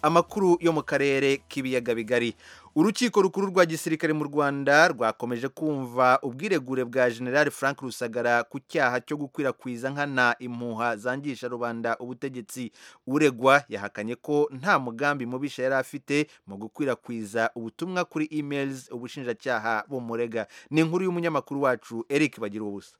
amakuru yo mu karere k'ibiyaga bigari urukiko rukuru rwa gisirikare mu rwanda rwakomeje kumva ubwiregure bwa generali frank rusagara ku cyaha cyo gukwirakwiza nkana impuha zangisha rubanda ubutegetsi uregwa yahakanye ko nta mugambi mubisha yari afite mu gukwirakwiza ubutumwa kuri emails ubushinjacyaha bumurega ni inkuru y'umunyamakuru wacu eric bagira ubusa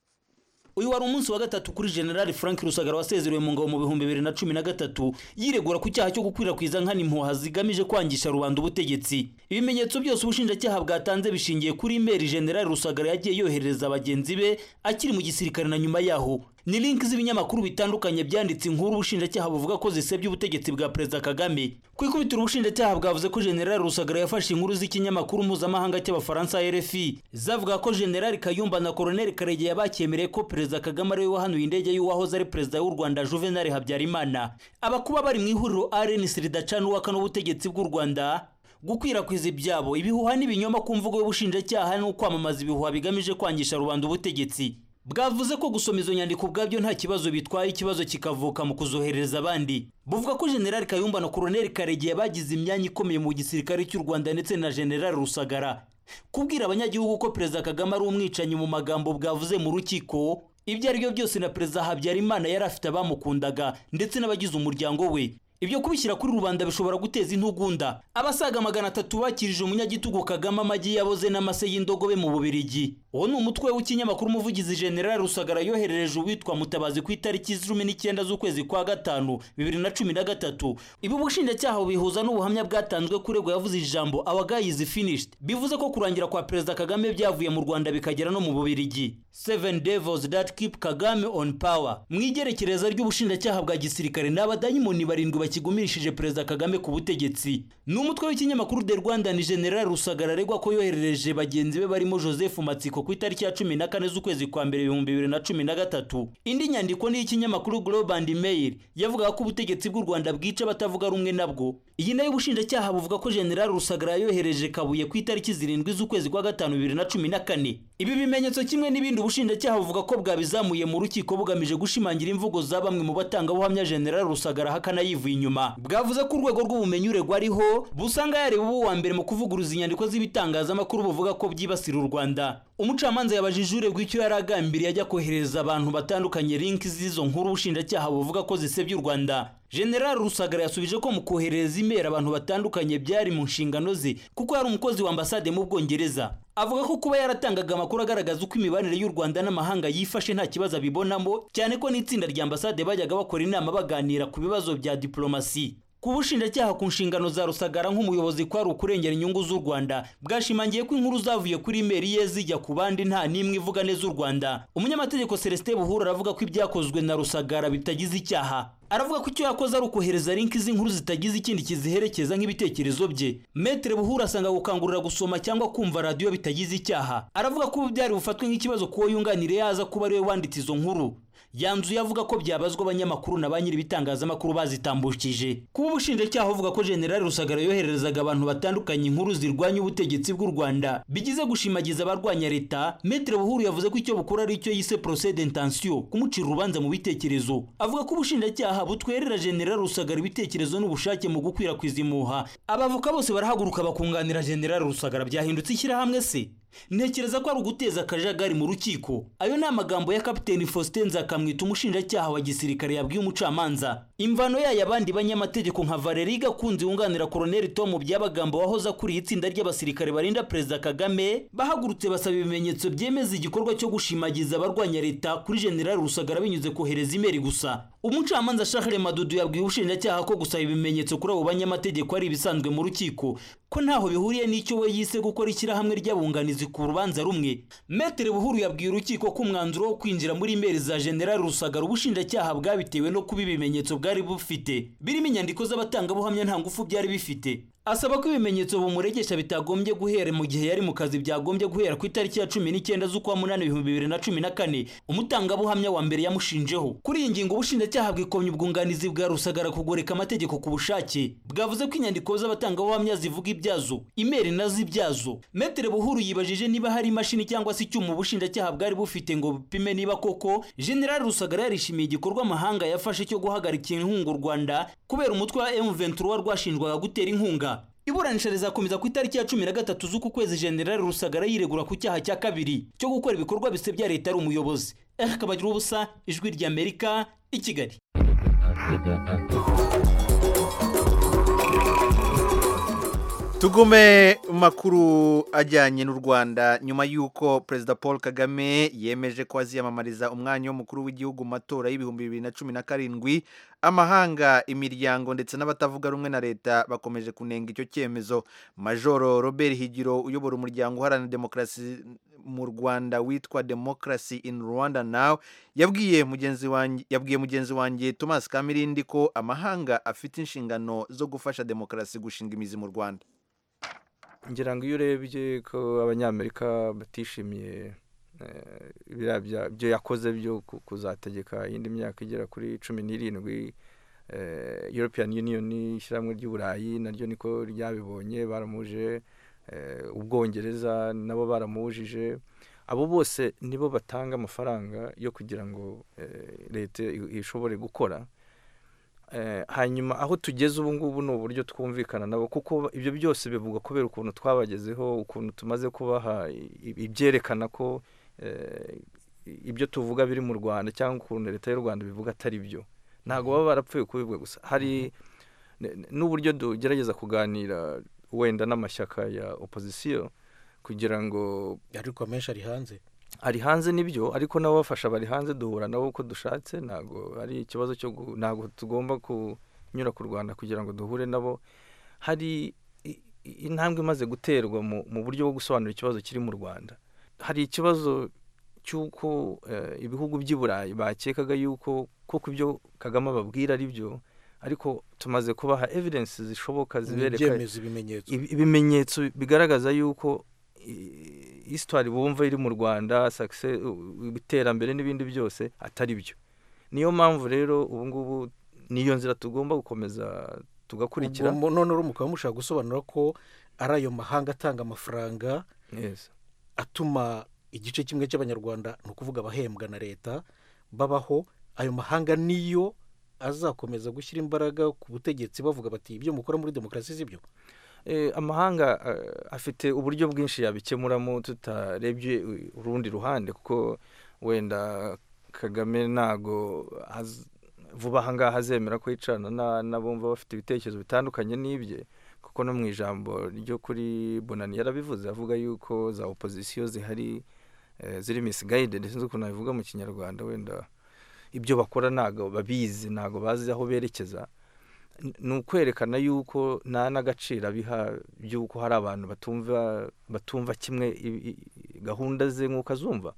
uyu wari umunsi wa gatatu kuri generali frank rusagara wasezerewe mu ngabo mu bihumbi bibiri na cumi na gatatu yiregura ku cyaha cyo gukwirakwiza nkana impuha zigamije kwangisha rubanda ubutegetsi ibimenyetso byose ubushinjacyaha bwatanze bishingiye kuri imeri generali rusagara yagiye yoherereza bagenzi be akiri mu gisirikare na nyuma yaho ni linki z'ibinyamakuru bitandukanye byanditse inkuru ubushinjacyaha buvuga ko zisebya ubutegetsi bwa perezida kagame ku ikubitiro ubushinjacyaha bwavuze ko generali rusagara yafashe inkuru z'ikinyamakuru mpuzamahanga cy'abafaransa rfi zavuga ko generali kayumba na koroneli karege yabakemereye ko perezida kagame ariwe wahanuye indege y'uwahoze ari perezida w'u rwanda juvenal habyarimana abakuba bari mu ihuriro arenisi ridacana uwakana ubutegetsi bw'u rwanda gukwirakwiza ibyabo ibihuha n'ibinyoma ku mvugo y'ubushinjacyaha ni ukwamamaza ibihuha bigamije kwangisha rubanda ubutegetsi bwavuze ko gusoma izo nyandiko ubwabyo nta kibazo bitwaye ikibazo kikavuka mu kuzohereza abandi buvuga ko generali kayumba na koroneli karegeya bagize imyanya ikomeye mu gisirikare cy'u rwanda ndetse na generali rusagara kubwira abanyagihugu ko perezida kagame ari umwicanyi mu magambo bwavuze mu rukiko ibyo ari byo byose na perezida habyarimana yari afite abamukundaga ndetse n'abagize umuryango we ibyo kubishyira kuri rubanda bishobora guteza intugunda abasaga magana atatu bakirije umunyagitugu kagame amagi yaboze n'amase y'indogobe mu bubirigi uwo ni umutwe w'ikinyamakuru umuvugizi general rusagara yoherereje uwitwa mutabazi ku itariki cumi n'icyenda z'ukwezi kwa gatanu bibiri na cumi na gatatu ibi ubushinjacyaha bihuza n'ubuhamya bwatanzwe kurego yavuze ijambo our guy is finished bivuze ko kurangira kwa perezida kagame byavuye mu rwanda bikagera no mu bubirigi seven devils that keep kagame on power mu igerekereza ry'ubushinjacyaha bwa gisirikare ni abadayimoni barindwi bakigumishije perezida kagame ku butegetsi ni umutwe w'ikinyamakuru the rwanda ni general rusagara aregwa ko yoherereje bagenzi be barimo joseph matsiko ku itariki ya cumi na kane z'ukwezi kwa mbere ibihumbi bibiri na cumi na gatatu indi nyandiko ni iy'ikinyamakuru global and mail yavugaga ko ubutegetsi bw'u rwanda bwica abatavuga rumwe nabwo iyi nayo ubushinjacyaha buvuga ko general rusagara yohereje kabuye ku itariki zirindwi z'ukwezi kwa gatanu bibiri na cumi na kane ibi bimenyetso kimwe n'ibindi ubushinjacyaha buvuga ko bwabizamuye mu rukiko bugamije gushimangira imvugo za bamwe mu batangabuhamya general rusagara hakana yivuye inyuma bwavuze ko urwego rw'ubumenyi uregwa ariho busanga yareba ubu wa mbere mu kuvuguruza inyandiko z'ibitangazamakuru buvuga ko byibasira u rwanda umucamanza yabajije uregwa icyo yari agambiriye ajya kohereza abantu batandukanye linki z'izo nkuru ubushinjacyaha buvuga ko zisebya u rwanda general rusagara yasubije ko mu kohereza imeri abantu batandukanye byari mu nshingano ze kuko yari umukozi wa ambasade mu bwongereza avuga ko kuba yaratangaga amakuru agaragaza uko imibanire y'u rwanda n'amahanga yifashe nta kibazo abibonamo cyane ko n'itsinda rya ambasade bajyaga bakora inama baganira ku bibazo bya diplomasi ku bushinjacyaha ku nshingano za rusagara nk'umuyobozi ko ari ukurengera inyungu z'u rwanda bwashimangiye ko inkuru zavuye kuri imeri ye zijya ku bandi nta n'imwe ivuga neza u rwanda umunyamategeko celestin buhura aravuga ko ibyakozwe na rusagara bitagize icyaha aravuga ko icyo yakoze ari ukohereza linki z'inkuru zitagize ikindi kiziherekeza nk'ibitekerezo bye metere buhura asanga gukangurira gusoma cyangwa kumva radiyo bitagize icyaha aravuga ko ubu byari bufatwe nk'ikibazo kuwo yunganire yaza kuba ariwe wanditse izo nkuru yanzuye avuga ko byabazwa abanyamakuru na ba nyir'ibitangazamakuru bazitambukije kuba ubushinjacyaha buvuga ko generali rusagara yohererezaga abantu batandukanye inkuru zirwanya ubutegetsi bw'u rwanda bigize gushimagiza abarwanya leta metere buhuru yavuze ko icyo bukora ari icyo yise procede intensiyo kumucira urubanza mu bitekerezo avuga ko ubushinjacyaha butwerera generali rusagara ibitekerezo n'ubushake mu gukwirakwiza impuha abavoka bose barahaguruka bakunganira generali rusagara byahindutse ishyirahamwe se ntekereza ko ari uguteza akajagari mu rukiko ayo ni amagambo ya kapiteni faustin nzakamwita umushinjacyaha wa gisirikare yabwiye umucamanza imvano yayo abandi banyamategeko nka valeri gakunze wunganira koroneli tomu byabagamba wahoze akuriye itsinda ry'abasirikare barinda perezida kagame bahagurutse basaba ibimenyetso byemeza igikorwa cyo gushimagiza abarwanya leta kuri generali rusagara binyuze kohereza imeri gusa umucamanza shahre madudu yabwiye ubushinjacyaha ko gusaba ibimenyetso kuri abo banyamategeko ari ibisanzwe mu rukiko ko ntaho bihuriye n'icyo we yise gukora ishyirahamwe ry'abunganizi ku rubanza rumwe metere buhuru yabwiye urukiko ko umwanzuro wo kwinjira muri imeri za general rusagara ubushinjacyaha bwabitewe no kuba ibimenyetso bwari bufite birimo inyandiko z'abatangabuhamya nta ngufu byari bifite asaba ko ibimenyetso bumuregesha bitagombye guhera mu gihe yari mu kazi byagombye guhera ku itariki ya cumi n'icyenda z'ukwa munani ibihumbi bibiri na cumi na kane umutangabuhamya wa mbere yamushinjeho kuri iyi ngingo ubushinjacyaha bwikomye ubwunganizi bwa rusagara kugoreka amategeko ku bushake bwavuze ko inyandiko z'abatangabuhamya zivuga ibyazo imeri na z'ibyazo metere buhuru yibajije niba hari imashini cyangwa se icyuma ubushinjacyaha bwari bufite ngo bupime niba koko generali rusagara yarishimiye igikorwa amahanga yafashe cyo guhagarika inkunga u rwanda kubera umutwe wa M23 rwashinjwaga gutera inkunga iburanisha rizakomeza ku itariki ya cumi na gatatu z'uku kwezi generali rusagara yiregura ku cyaha cya kabiri cyo gukora ibikorwa bisebya leta ari umuyobozi eric kabagira ubusa ijwi ry'amerika i kigali tugume mu makuru ajyanye n'u rwanda nyuma y'uko perezida paul kagame yemeje ko aziyamamariza umwanya w'umukuru w'igihugu mu matora y'ibihumbi bibiri na cumi na karindwi amahanga imiryango ndetse n'abatavuga rumwe na leta bakomeje kunenga icyo cyemezo majoro robert higiro uyobora umuryango uharanira demokarasi mu rwanda witwa democracy in rwanda now yabwiye mugenzi wanjye yabwiye mugenzi wanjye thomas kamirindi ko amahanga afite inshingano zo gufasha demokarasi gushinga imizi mu rwanda ngira ngo iyo urebye ko abanyamerika batishimiye biriya byo yakoze byo kuzategeka indi myaka igera kuri cumi n'irindwi european union ishyirahamwe ry'uburayi naryo niko ryabibonye baramuje ubwongereza nabo baramujije abo bose nibo batanga amafaranga yo kugira ngo leta ishobore gukora hanyuma aho tugeze ubu ngubu ni uburyo twumvikana nabo kuko ibyo byose bivugwa kubera ukuntu twabagezeho ukuntu tumaze kubaha ibyerekana ko ibyo tuvuga biri mu rwanda cyangwa ukuntu leta y'u rwanda bivuga atari byo ntabwo baba barapfuye kubivuga gusa hari n'uburyo tugerageza kuganira wenda n'amashyaka ya opozisiyo kugira ngo ariko amenshi ari hanze ari hanze nibyo ariko nabo bafasha bari hanze duhura nabo uko dushatse ntabwo ari ikibazo cyo ntabwo tugomba kunyura ku rwanda kugira ngo duhure nabo hari intambwe imaze guterwa mu buryo bwo gusobanura ikibazo kiri mu rwanda hari ikibazo cy'uko ibihugu by'i burayi bakekaga yuko koko ibyo kagame ababwira ari byo ariko tumaze kubaha evidensi zishoboka zibereka ibimenyetso bigaragaza yuko hisitwari bumva iri mu rwanda iterambere n'ibindi byose atari byo niyo mpamvu rero ubu ngubu niyo nzira tugomba gukomeza tugakurikira none rero mukaba mushaka gusobanura ko ari ayo mahanga atanga amafaranga atuma igice kimwe cy'abanyarwanda ni ukuvuga abahembwa na leta babaho ayo mahanga niyo azakomeza gushyira imbaraga ku butegetsi bavuga bati ibyo mukora muri demokarasi si byo amahanga afite uburyo bwinshi yabikemuramo tutarebye urundi ruhande kuko wenda kagame ntago vuba aha ngaha azemera ko yicarana n'abumva bafite ibitekerezo bitandukanye n'ibye kuko no mu ijambo ryo kuri bonani yarabivuze avuga yuko za opozisiyo zihari ziri misigayide ndetse n'ukuntu nabivuga mu kinyarwanda wenda ibyo bakora ntago babizi ntago bazi aho berekeza ni ukwerekana yuko nta n'agaciro abiha by'uko hari abantu batumva batumva kimwe gahunda ze nk'uko azumva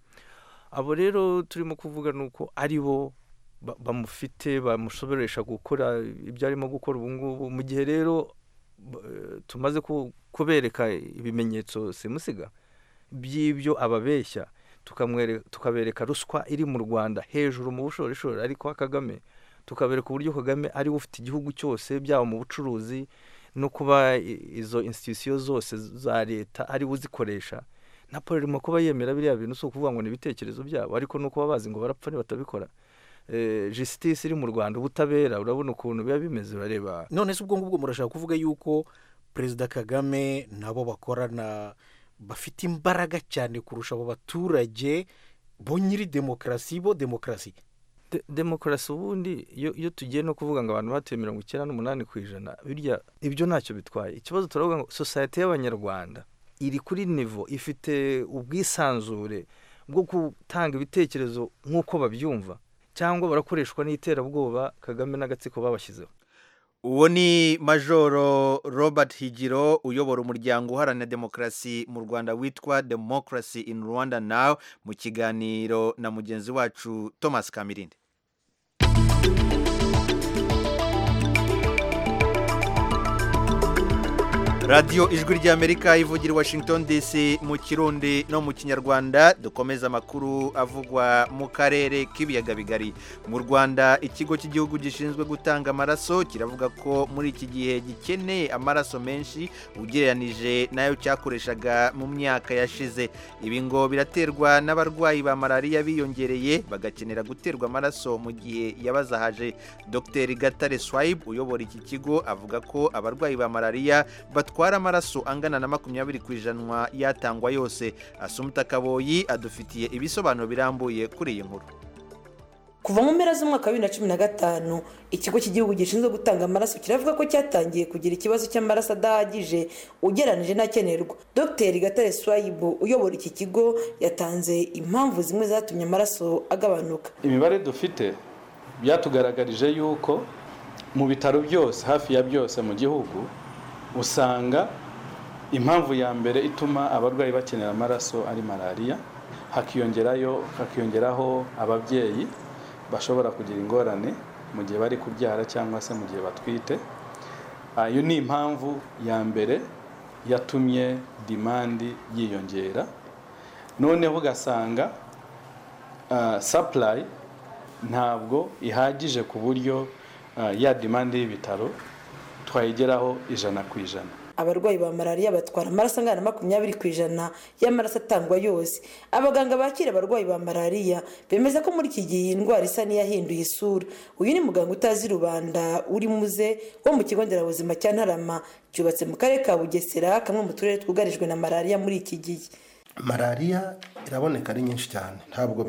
abo rero turimo kuvuga ni uko ari bo bamufite bamushoboresha gukora ibyo arimo gukora ubu ngubu mu gihe rero tumaze kubereka ibimenyetso simusiga by'ibyo ababeshya tukabereka ruswa iri mu rwanda hejuru mu bushorishori ariko kagame tukabereka uburyo kagame ari we ufite igihugu cyose byaba mu bucuruzi no kuba izo institusiyo zose za leta ari we uzikoresha na paul irimo kuba yemera biriya bintu si ukuvuga ngo ni ibitekerezo byabo ariko ni ukuba bazi ngo barapfa batabikora jisitisi iri mu rwanda ubutabera urabona ukuntu biba bimeze urareba none se ubwo ngubwo murashaka kuvuga yuko perezida kagame nabo bakorana bafite imbaraga cyane kurusha abo baturage bo nyiri demokarasi bo demokarasi demokarasi ubundi iyo tugiye no kuvuga ngo abantu batuye mirongo icyenda n'umunani ku ijana birya ibyo ntacyo bitwaye ikibazo turavuga ngo sosiyete y'abanyarwanda iri kuri nivo ifite ubwisanzure bwo gutanga ibitekerezo nk'uko babyumva cyangwa barakoreshwa n'iterabwoba kagame n'agatsiko babashyizeho uwo ni majoro robert higiro uyobora umuryango uharanira demokarasi mu rwanda witwa demokarasi in rwanda nawe mu kiganiro na mugenzi wacu thomas kamirindi radiyo ijwi ry'amerika ivugira i washington dc mu kirundi no mu kinyarwanda dukomeza amakuru avugwa mu karere k'ibiyaga bigari mu rwanda ikigo cy'igihugu gishinzwe gutanga amaraso kiravuga ko muri iki gihe gikeneye amaraso menshi ugereranije n'ayo cyakoreshaga mu myaka yashize ibi ngo biraterwa n'abarwayi ba malariya biyongereye bagakenera guterwa amaraso mu gihe yabazahaje dr gatare swayibu uyobora iki kigo avuga ko abarwayi ba malariya batwara amaraso angana na makumyabiri ku ijana yatangwa yose asumta kaboyi adufitiye ibisobanuro birambuye kuri iyi nkuru kuva mu mpera z'umwaka wa bibiri na cumi na gatanu ikigo cy'igihugu gishinzwe gutanga amaraso kiravuga ko cyatangiye kugira ikibazo cy'amaraso adahagije ugereranije n'akenerwa dr gatare swayibu uyobora iki kigo yatanze impamvu zimwe zatumye amaraso agabanuka imibare dufite byatugaragarije yuko mu bitaro byose hafi ya byose mu gihugu usanga impamvu ya mbere ituma abarwayi bakenera amaraso ari malariya hakiyongerayo hakiyongeraho ababyeyi bashobora kugira ingorane mu gihe bari kubyara cyangwa se mu gihe batwite iyo ni impamvu ya mbere yatumye dimandi yiyongera noneho ugasanga sapurayi ntabwo ihagije ku buryo ya dimandi y'ibitaro twayigeraho ijana ku ijana abarwayi ba malariya batwara amaraso angana na makumyabiri ku ijana y'amaraso atangwa yose abaganga bakira abarwayi ba malariya bemeza ko muri iki gihe iyi ndwara isa n'iyahinduye isura uyu ni muganga utazi rubanda uri muze wo mu kigo nderabuzima cya ntarama cyubatse mu karere ka bugesera kamwe mu turere twugarijwe na malariya muri iki gihe malariya iraboneka ari nyinshi cyane ntabwo